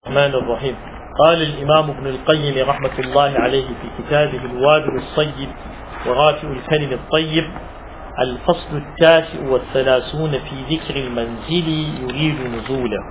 الرحمن الرحيم قال الإمام ابن القيم رحمة الله عليه في كتابه الوابل الصيب ورافع الكلم الطيب الفصل التاسع والثلاثون في ذكر المنزل يريد نزوله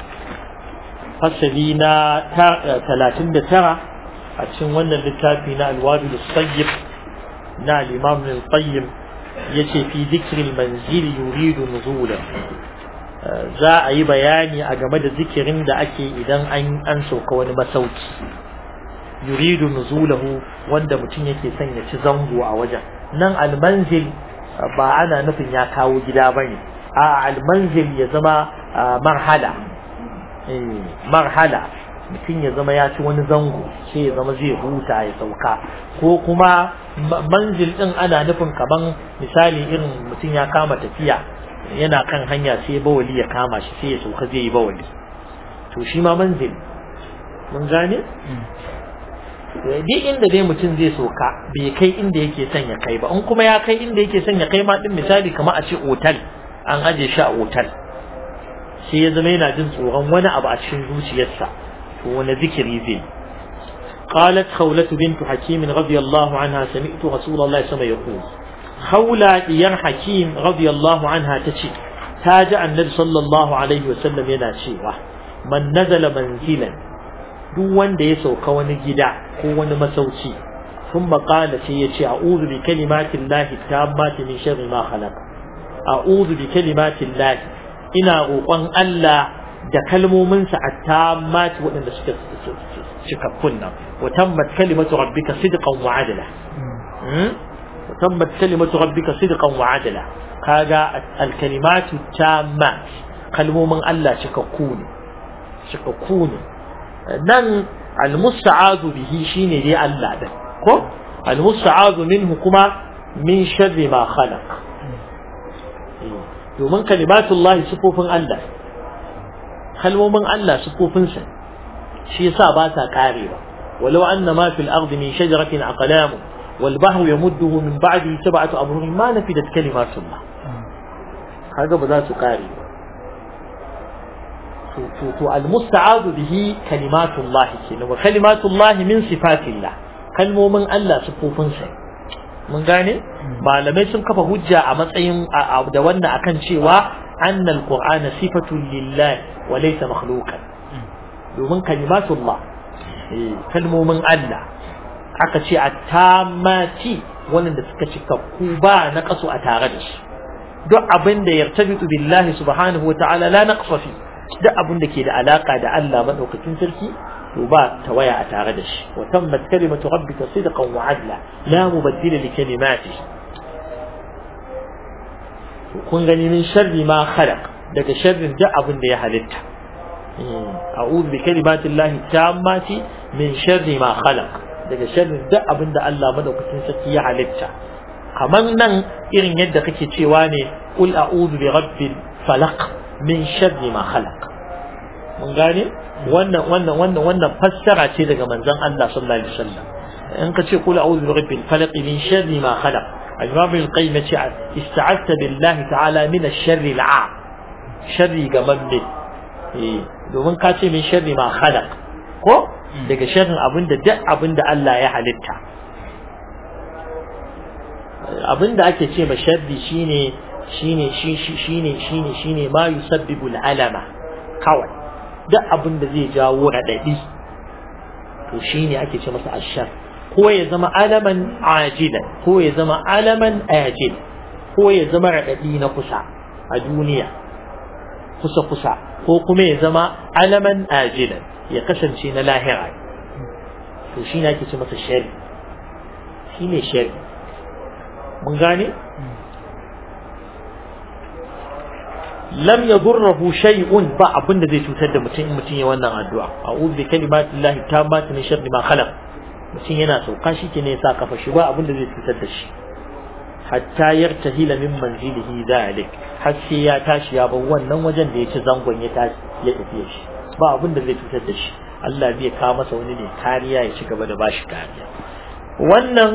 فسلينا ثلاثين ترى أتشن ون للتافينا الوابل الصيب نا الإمام ابن القيم يتي في ذكر المنزل يريد نزوله za a yi bayani a game da zikirin da ake idan an sauka wani masauki yuridu nuzulahu wanda mutum yake son ya ci zango a wajen nan almanzil ba ana nufin ya kawo gida ba ne a almanzil ya zama marhala marhala mutum ya zama ya ci wani zango sai ya zama zai huta ya sauka ko kuma manzil din ana nufin kaman misali irin mutum ya kama tafiya yana kan hanya sai bawali ya kama shi sai ya sauka zai yi bawali to shi ma manzil mun gane duk inda dai mutum zai sauka bai kai inda yake son ya kai ba in kuma ya kai inda yake son ya kai ma din misali kamar a ce otal an aje shi a otal sai ya zama yana jin tsoron wani abu a cikin zuciyarsa to wani zikiri zai قالت خولة بنت حكيم رضي الله عنها سمعت رسول الله صلى الله عليه وسلم يقول خولة ديار حكيم رضي الله عنها تشي تاج النبي صلى الله عليه وسلم ينا شيوا من نزل منزلا duk wanda ya sauka wani gida ko wani masauki sun maƙala sai ya ce a'udhu bi kalimatin lahi tammati min sharri ma khalaq a'udhu bi kalimatin lahi ina roƙon Allah da kalmominsa a tammati waɗanda suka cikakkun nan wa tammat kalimatu rabbika sidqan wa adla وتمت كلمة ربك صدقا وعدلا كاغا الكلمات التامات كلمة من الله شككون شككون نن المستعاذ به شيني دي الله ده كو المستعاذ منه كما من شر ما خلق domin kalimatullahi sufofin Allah kalmomin Allah sufofinsa shi yasa ba ta karewa walau anna ma fil ardi min shajaratin aqlamu والبحر يمده من بعده سبعة أبهر ما نفدت كلمات الله هذا بذات قاري المستعاذ به كلمات الله وكلمات الله من صفات الله kalmo min Allah sufofin sa mun gane malamai sun kafa hujja a matsayin da wannan akan cewa annal qur'ana sifatun lillahi wa laysa makhluqan domin kalimatullah kalmomin Allah aka ce a tamati wanda suka cika ku ba na kaso a tare da shi duk abin da yartabitu billahi subhanahu wata'ala la naqsa fi duk abin da ke da alaka da Allah madaukakin sarki to ba tawaya a tare da shi wa tammat kalimatu rabbika sidqan wa adla la mubaddila li kalimati kun gani min sharri ma khalaq daga sharrin duk abin da ya halitta a'udhu bi kalimatillahi tammati min sharri ma khalaq daga sharrin duk abin da Allah madaukakin sarki ya halitta kamar nan irin yadda kake cewa ne qul a'udhu bi rabbil falaq min sharri ma khalaq mun gane wannan wannan wannan wannan fassara ce daga manzon Allah sallallahu alaihi wasallam in ka ce qul a'udhu bi rabbil falaq min sharri ma khalaq al-imam al-qayyim ce ista'adta billahi ta'ala min ash-sharri al-'am sharri gamamme eh domin ka ce min sharri ma khalaq ko daga sharrin abinda duk abinda Allah ya halitta abinda ake ce ma sharri shine shine shine shine shine ma yusabbibu alama kawai duk abinda zai jawo radadi to shine ake ce masa ashar ko ya zama alaman ajilan ko ya zama alaman ajil ko ya zama radadi na kusa a duniya kusa kusa ko kuma ya zama alaman ajilan ya kasance na lahira to shi ne ake ce masa shari shi ne shari mun gane lam yadurruhu shay'un ba abin da zai cutar da mutum in mutum ya wannan addu'a a'udhu bi kalimatillahi tammati min sharri ma khalaq mutum yana sauka shi ke ne ya sa kafa shi ba abin da zai cutar da shi hatta yartahila min manzilihi dhalik har sai ya tashi ya bar wannan wajen da ya ci zangon ya tashi ya tafi shi ba abin da zai cutar da shi Allah zai kawo masa wani ne kariya ya ci gaba da bashi kariya wannan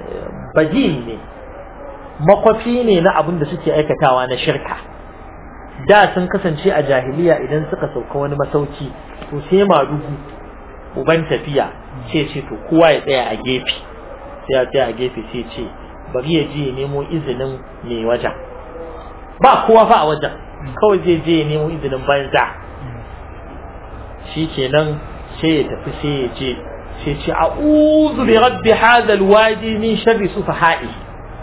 badil ne makwafi ne na abin da suke aikatawa na shirka da sun kasance a jahiliya idan suka sauka wani masauki to sai madugu uban tafiya sai ce to kowa ya tsaya a gefe sai ya tsaya a gefe sai ce bari ya je ya nemo izinin mai wajen ba kowa fa a wajen kawai zai je ya nemo izinin banza shi kenan sai ya tafi sai ya je sai ce a'udhu bi rabbi hadha alwadi min sharri sufaha'i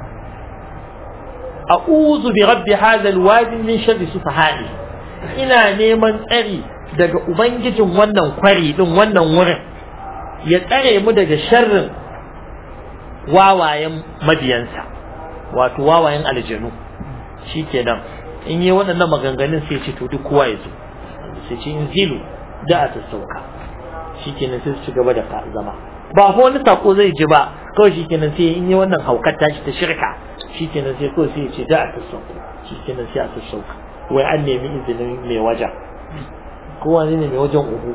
a'udhu bi rabbi hadha alwadi min sharri sufaha'i ina neman tsari daga ubangijin wannan kwari din wannan wurin ya tsare mu daga sharrin wawayen mabiyansa wato wawayen aljanu shikenan in yi waɗannan maganganun sai ce to duk kowa ya zo sai ce in zilu da a sassauka shikenan sai su ci gaba da zama ba ko wani sako zai ji ba kawai shikenan sai in yi wannan haukar tashi ta shirka shikenan sai kawai sai ya ce da a sassauka shikenan sai a sassauka wai an nemi izinin mai wajen kowa ne mai wajen uku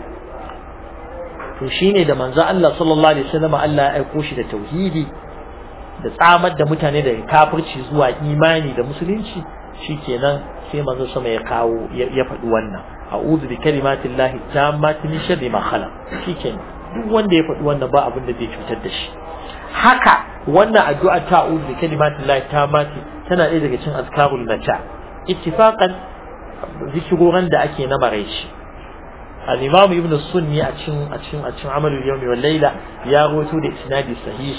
to shine da manzo Allah sallallahu alaihi wasallam Allah ya aiko shi da tauhidi da tsamar da mutane daga kafirci zuwa imani da musulunci shikenan sai manzo sama ya kawo ya faɗi wannan a'udhu bi kalimatillahi tammati min sharri ma khalaq shikenan duk wanda ya faɗi wannan ba abin da zai cutar da shi haka wannan addu'a ta a'udhu bi kalimatillahi tammati tana ɗaya daga cikin azkarul nata ittifaqan zikiroran da ake na maraici al-imam ibn sunni a cikin a cikin a cikin amalul yawmi wal layla ya rawaito da isnadi sahih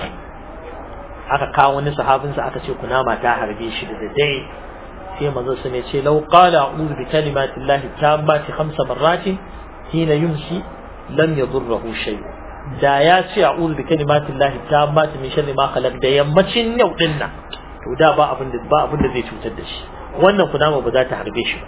aka kawo wani sahabin sa aka ce kunama ta harbe shi da dare sai manzo sun ce law qala a'udhu bi kalimati llahi tammati khamsa marratin hina yumshi lam yadurruhu shay da ya ce a'udhu bi kalimati llahi tammati min sharri ma khalaq da yammacin yau din nan to da ba abin da ba abin da zai cutar da shi wannan kunama ba za ta harbe shi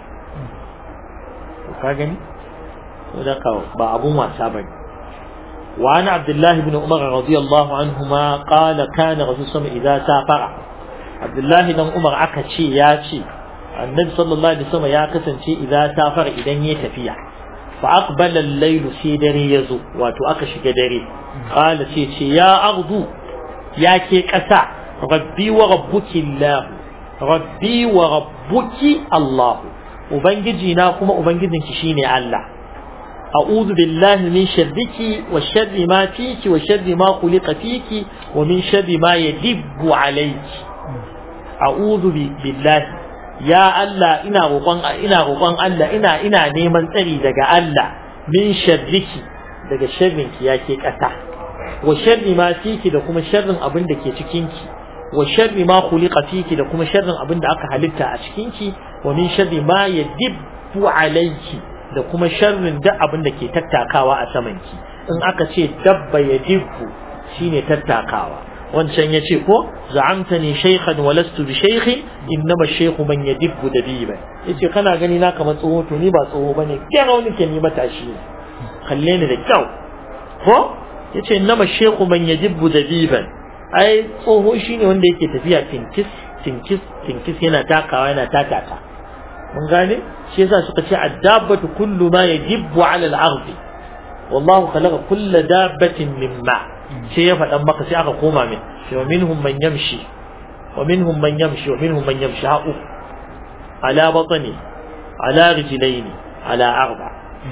ba ka gani ذاك بأبو ما سابق وعن عبد الله بن عمر رضي الله عنهما قال كان رسول الله إذا سافر عبد الله بن عمر أكتشي ياتي النبي صلى الله عليه وسلم يا كسنتي إذا سافر إذا يتفيع فأقبل الليل سيدري يزو واتو أكش قدري قال سيتي يا أرض يا كي كسا ربي وربك الله ربي وربك الله وبنجي ناكم وبنجي شيني الله أعوذ بالله من شرك وشر ما فيك وشر ما خلق فيك ومن شر ما يدب عليك أعوذ بالله يا الله إنا روقان إنا روقان الله إنا إنا نيمان تري دقا الله من شرك دقا شرك يا كيك أتا وشر ما فيك دقا شر أبن دكي تكينك وشر ما خلق فيك دقا شر أبن دقا حلتا أشكينك ومن شر ما يدب عليك da kuma sharrin duk abin da ke tattakawa a samanki in aka ce dabba ya dibbu shine tattakawa wancan ya ce ko za'amta ni shaykhan wa lastu bi shaykhin innama shaykhu man yadibbu dabiba yace kana gani na kamar tsoho to ni ba tsoho bane kira wani ke ni matashi ne kalle ni da kyau ko yace innama shaykhu man yadibbu dabiban ai tsoho shine wanda yake tafiya tinkis tinkis tinkis yana takawa yana tatata mun gane shi yasa suka ce addabatu kullu ma yajibbu ala al-ard wallahu khalaqa kull dabbatin min ma sai ya faɗan maka sai aka koma min shi wa minhum man yamshi wa minhum man yamshi wa minhum man yamshi ha'u ala batni ala rijlaini ala arba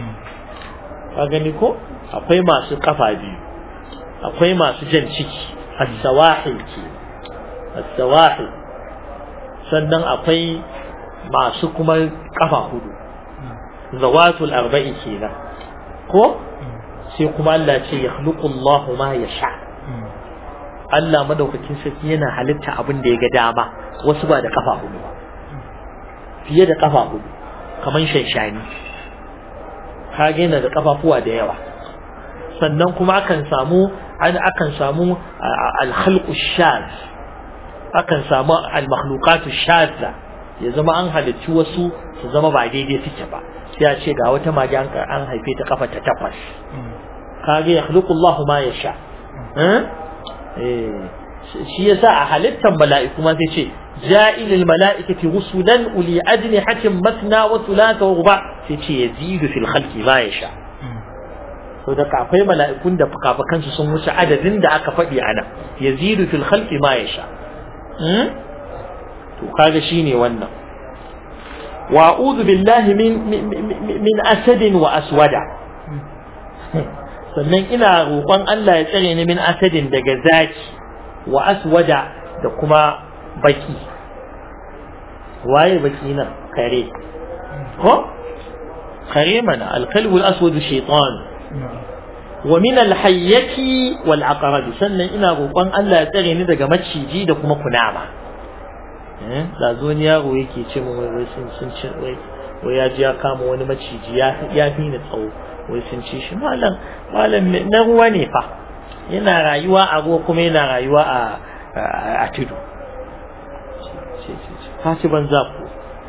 ka gani ko akwai masu kafa biyu akwai masu jan ciki as-sawahil ke as-sawahil sannan akwai masu kuma kafa hudu zawatul arba'i kenan ko sai kuma Allah ce ya khluqu Allah ma yasha Allah madaukakin sarki yana halitta abin da ya ga dama wasu ba da kafa hudu ba fiye da kafa hudu kaman shanshani kage yana da kafafuwa da yawa sannan kuma akan samu an akan samu al-khalqu shaz akan samu al-makhluqatu shazza ya zama an halicci wasu su zama ba daidai suke ba sai a ce ga wata mage an an haife ta kafa ta takwas kage ya khluqu Allah ma yasha eh shi yasa a halittar mala'iku ma sai ce ja'ilul mala'ikati rusulan uli ajnihatin matna wa thulatha wa ruba sai ce yazidu fil khalqi ma yasha to da akwai mala'ikun da fukafukansu sun wuce adadin da aka faɗi a nan yazidu fil khalqi ma yasha to kaga shine wannan wa a'udhu billahi min min asadin wa aswada sannan ina roƙon Allah ya tsare ni min asadin daga zaki wa aswada da kuma baki waye baki nan kare ko kare mana alkalbu al-aswad shaytan wa min al-hayyati wal aqrab sannan ina roƙon Allah ya tsare ni daga maciji da kuma kunama eh da zo ni yaro yake ce mun wai sun sun ci wai wai ya ji ya kama wani maciji ya ya fi ni tsawo wai sun ci shi malam malam na ruwa ne fa yana rayuwa a ruwa kuma yana rayuwa a a tudu ka ci banza ku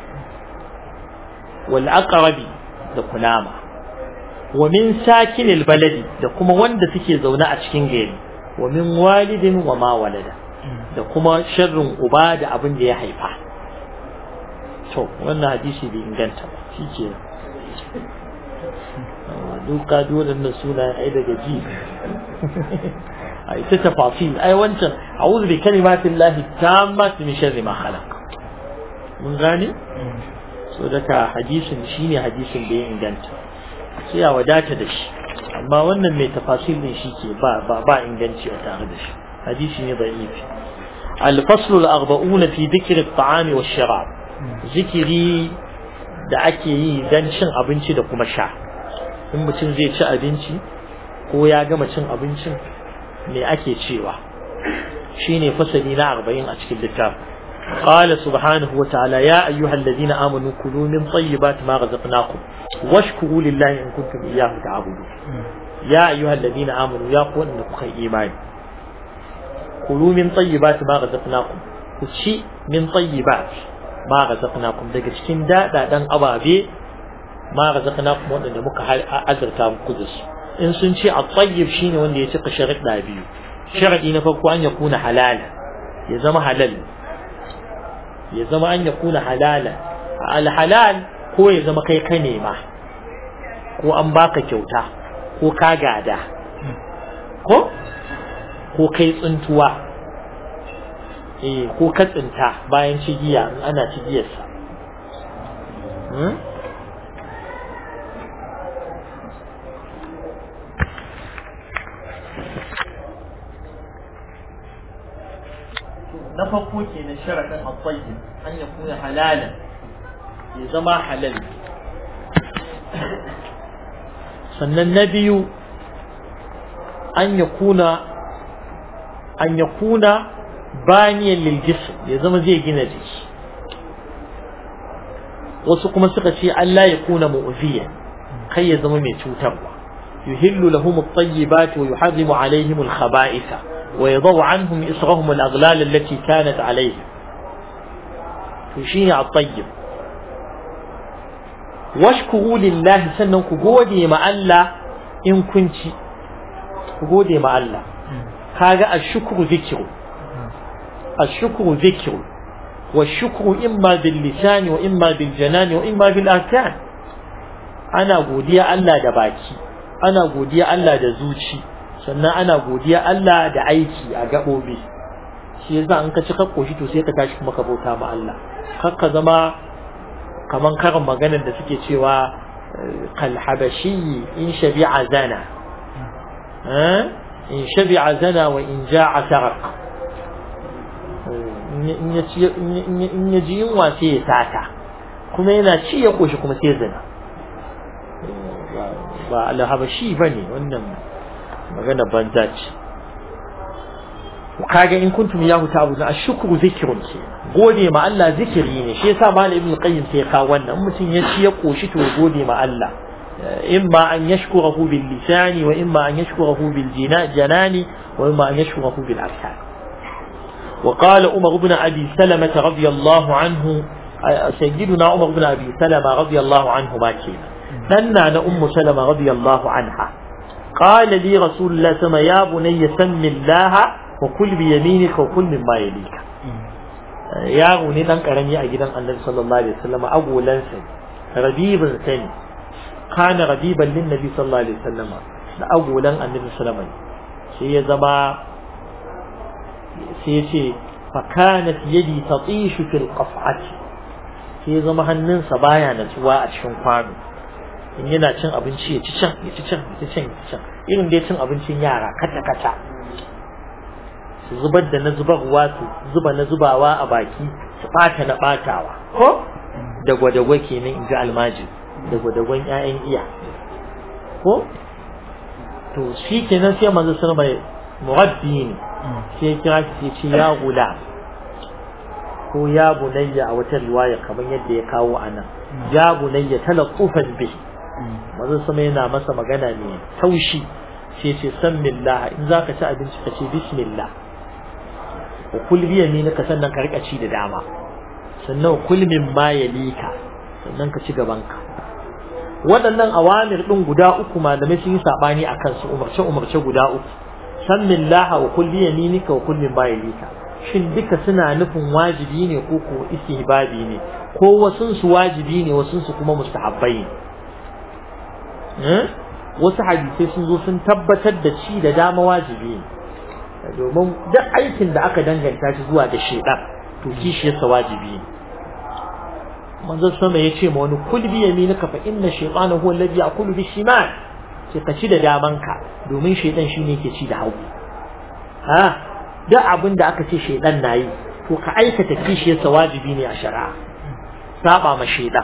wal aqrabi da kunama wa min sakinil baladi da kuma wanda suke zaune a cikin gari wa min walidin wa ma walada da kuma sharrin uba da abin da ya haifa to wannan hadisi bai inganta ba shi ke duka dole na suna ai daga ji ai ta tafasil ai wancan a'udhu bi kalimatin lahi tammati min sharri ma khalaq mun gane so daga hadisin shine hadisin da ya inganta sai a wadata da shi amma wannan mai tafasil din shi ke ba ba ba inganci a tare da shi hadisi ne da'ifi الفصل الأربعون في ذكر الطعام والشراب ذكري da ake yi don cin abinci da kuma sha in mutum zai ci abinci ko ya gama cin abincin me ake cewa shine fasali na arba'in a cikin littafin قال سبحانه وتعالى يا أيها الذين آمنوا كلوا من طيبات ما رزقناكم واشكروا لله إن كنتم إياه تعبدون يا أيها الذين آمنوا يا قوة أنكم خير إيمان كلوا من طيبات ما رزقناكم كشي من طيبات ما رزقناكم daga cikin daɗaɗen ababe ma razaqnakum wanda muka azurta muku da su in sun ce at-tayyib shine wanda ya cika sharuɗa biyu sharadi na farko an yakuna halal ya zama halal ya zama an yakuna halala al-halal ko ya zama kai ka nema ko an baka kyauta ko ka gada ko ko kai tsuntuwa eh ko ka tsinta bayan cigiya ana cigiyarsa na farko kenan sharadin at-tayyib an yakuna halalan ya zama halal sannan na biyu an yakuna an yakuna baniyan lil jism ya zama zai gina jiki wasu kuma suka ce Allah ya kuna mu'ziyan kai ya zama mai cutarwa yuhillu lahum at-tayyibat wa yuharrimu alaihim al-khaba'itha wa yadhu anhum israhum al-aghlal allati kanat alaihim to shine at-tayyib washkuru lillahi sannan ku gode ma Allah in kun ci ku gode ma Allah kaga ashkuru zikru ashkuru zikru والشكر إما باللسان وإما بالجنان وإما بالأركان أنا godiya Allah da baki ana godiya Allah da zuci sannan ana godiya Allah da aiki a gaɓoɓi shi yasa an ka ci ka koshi to sai ka tashi kuma ka bauta ma Allah kar ka zama kaman karin maganar da suke cewa kal habashi in shabi'a zana in shabi'a zana wa in ja'a sarq in ya ji yunwa sai ya sata kuma yana ci ya koshi kuma sai zina ba alhabashi ba ne wannan magana banza ce kaga in kuntum ya huta abu a shukuru zikirun ke gode ma Allah zikiri ne shi yasa malam ibn qayyim sai ka wannan mutum ya ci ya koshi to gode ma Allah imma an yashkurahu bil lisani wa imma an yashkurahu bil janani wa imma an yashkurahu bil arkan وقال عمر بن أبي سلمة رضي الله عنه سيدنا عمر بن أبي سلمة رضي الله عنه ما كينا ننا أم سلمة رضي الله عنها قال لي رسول الله سما يا بني سم الله وكل بيمينك وكل مما يليك يا غني دان كرمي a gidan Annabi sallallahu alaihi wasallam agolan sa rabibin sani kana rabiban lin nabi sallallahu alaihi wasallam da agolan Annabi sallallahu alaihi wasallam sai ya zama sai ce fakanat yadi tatishu fil qaf'ati sai ya zama hannunsa baya natsuwa a cikin kwano in yana cin abinci ya ci can ya ci can ya ci can ya ci can irin dai cin abincin yara kata kata su zubar da na zubarwa su zuba na zubawa a baki su bata na batawa ko da gwadagwa kenan in ji almaji da gwadagwan 'ya'yan iya ko to shi kenan sai manzo sun mai muraddi ne sai kira shi sai ce ya gula ko ya bunayya a wata riwaya kamar yadda ya kawo anan ya bunayya talaqqufan bi manzo sama yana masa magana ne taushi sai ce sammillah in zaka ci abinci ka ce bismillah wa kul bi yaminika sannan ka rika ci da dama sannan kul min ma yalika sannan ka ci gabanka waɗannan awamir ɗin guda uku malamai sun yi saɓani a kansu umarce umarce guda uku san min laha wa kulli yaminika wa kulli bayilika shin duka suna nufin wajibi ne ko ko istihbabi ne ko wasun su wajibi ne wasun su kuma mustahabbai ne wasu hadisai sun zo sun tabbatar da ci da dama wajibi ne domin duk aikin da aka danganta shi zuwa da shedan to kishiyarsa wajibi ne manzo sama ya ce ma wani kul bi yaminika fa inna shaytana huwa alladhi ya'kulu bi shimal ce ka ci da damanka domin shaytan shine yake ci da hagu ha duk abin da aka ce shaytan nayi to ka aikata kishiyarsa wajibi ne a shari'a saba ma shaytan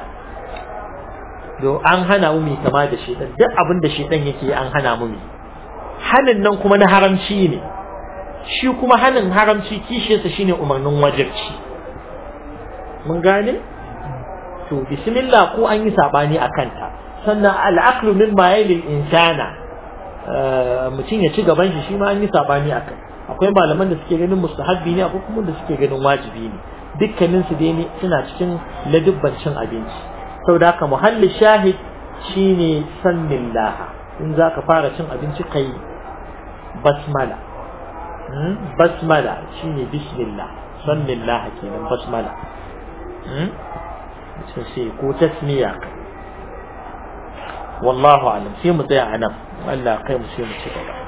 do an hana mu mai kama da shaytan duk abin da shaytan yake an hana mu mai hanin nan kuma na haramci ne shi kuma hanin haramci kishiyarsa shine umarnin wajibci mun gane to bismillah ko an yi sabani a kanta sannan al'aqlu min ma yali insana mutum ya ci gaban shi shi ma an yi sabani a kai akwai malaman da suke ganin mustahabbi ne akwai kuma da suke ganin wajibi ne dukkanin su dai ne suna cikin ladubban cin abinci saboda haka muhalli shahid shine sannillah in zaka fara cin abinci kai basmala basmala shine bismillah sannillah kenan basmala sai ko tasmiya wallahu alam sai mu tsaya anan Allah kai mu sai mu ci gaba